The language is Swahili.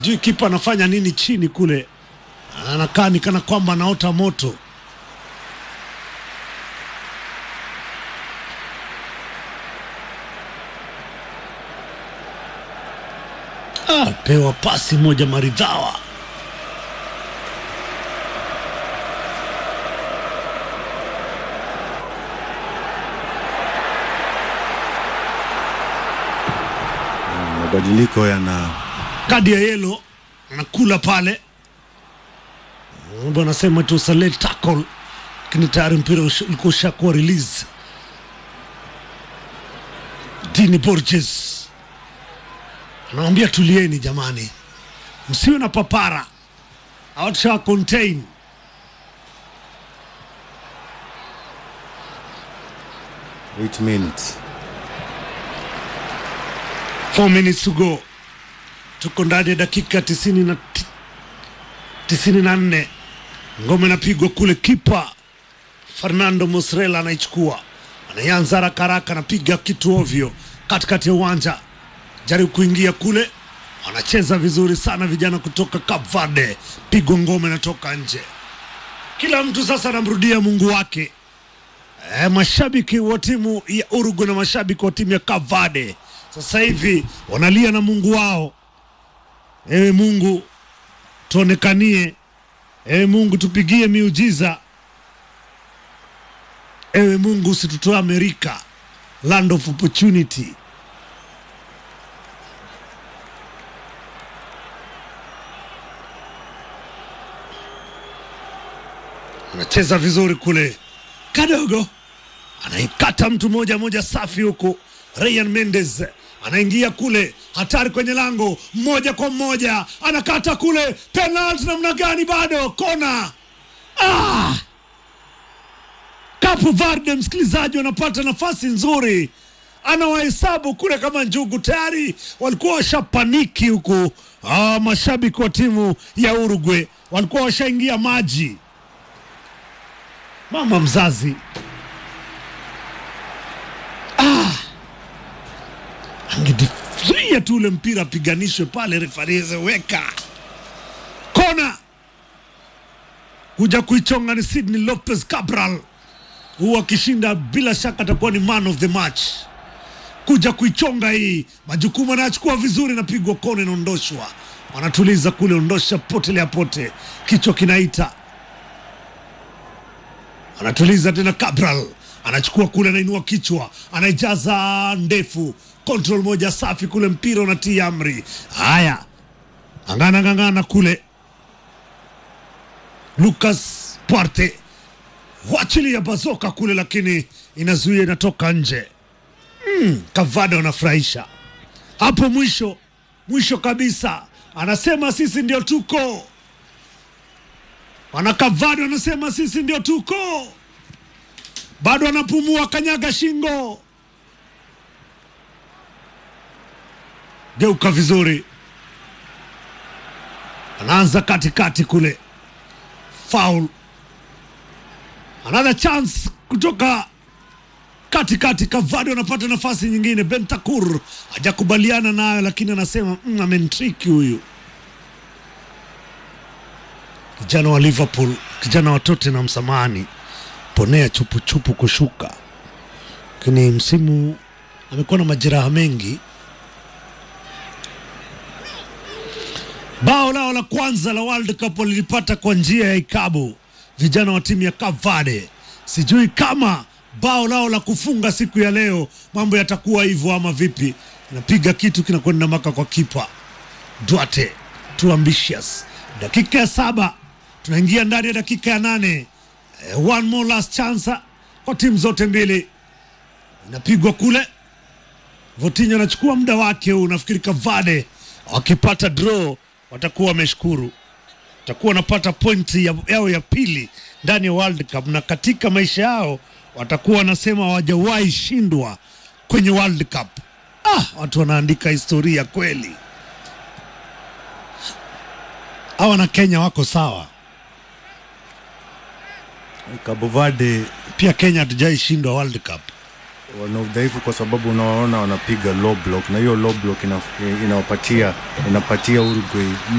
Jui kipa anafanya nini chini kule, anakaa ni kana kwamba anaota moto. Ah, pewa pasi moja maridhawa. Mabadiliko yana kadi ya yelo anakula pale, bwana anasema tu sale tackle, lakini tayari mpira ush- ulikuwa ushakuwa release. Dini Borges anawambia tulieni jamani, msiwe na papara, hawatusha contain eight minutes. 4 minutes to go. Tuko ndani ya dakika tisini na ti- tisini na nne. Ngome inapigwa kule, kipa Fernando Muslera anaichukua, anaanza haraka haraka, anapiga kitu ovyo katikati ya uwanja, jaribu kuingia kule, wanacheza vizuri sana vijana kutoka Cape Verde, pigwa ngome inatoka nje. Kila mtu sasa anamrudia Mungu wake. E, mashabiki wa timu ya Urugu na mashabiki wa timu ya Cape Verde sasa hivi wanalia na Mungu wao. Ewe Mungu tuonekanie, ewe Mungu tupigie miujiza, ewe Mungu usitutoe Amerika, land of opportunity. Anacheza vizuri kule kadogo anaikata mtu moja moja safi huku. Ryan Mendes anaingia kule, hatari kwenye lango, moja kwa moja anakata kule, penalti namna gani? Bado kona. Ah! Cape Verde, msikilizaji, wanapata nafasi nzuri, anawahesabu kule kama njugu, tayari walikuwa washapaniki huku. Ah, mashabiki wa timu ya Uruguay walikuwa washaingia maji. Mama mzazi angedizuia tu ule mpira apiganishwe pale, refarize weka kona, kuja kuichonga ni Sydney Lopez Cabral, huu akishinda bila shaka atakuwa ni man of the match. Kuja kuichonga hii, majukumu anayachukua vizuri, napigwa kona, inaondoshwa, wanatuliza kule, ondosha potelea pote, kichwa kinaita anatuliza tena. Cabral anachukua kule, anainua kichwa, anaijaza ndefu, control moja safi kule, mpira unatia amri. Haya, angana ngangana kule, Lucas Puarte wachilia bazoka kule, lakini inazuia, inatoka nje. Mm, Kavada wanafurahisha hapo mwisho mwisho kabisa, anasema sisi ndio tuko Wanakavado wanasema sisi ndio tuko, bado anapumua, kanyaga shingo, geuka vizuri, anaanza katikati kule, foul, another chance kutoka katikati. Kavado anapata nafasi nyingine, Bentakur hajakubaliana nayo, lakini anasema mm, amentriki huyu kijana wa Liverpool, kijana wa Tottenham, samani ponea chupuchupu kushuka, lakini msimu amekuwa na majeraha mengi. Bao lao la kwanza la World Cup walilipata kwa njia ya ikabu vijana wa timu ya Cape Verde. Sijui kama bao lao la kufunga siku ya leo mambo yatakuwa hivyo ama vipi. Inapiga kitu kinakwenda maka kwa kipa Duarte, too ambitious. Dakika ya saba tunaingia ndani ya dakika ya nane. Eh, one more last chance kwa timu zote mbili, inapigwa kule. Votinho anachukua muda wake huu. Nafikiri Kavade wakipata draw watakuwa wameshukuru, watakuwa wanapata pointi ya- yao ya pili ndani ya World Cup, na katika maisha yao watakuwa wanasema hawajawahi shindwa kwenye World Cup. Ah, watu wanaandika historia kweli. Hawa na Kenya wako sawa. Cabo Verde Pia Kenya hatujai shindwa World Cup. wana udhaifu kwa sababu unawaona wanapiga low block na hiyo low block ina, inawapatia inapatia Uruguay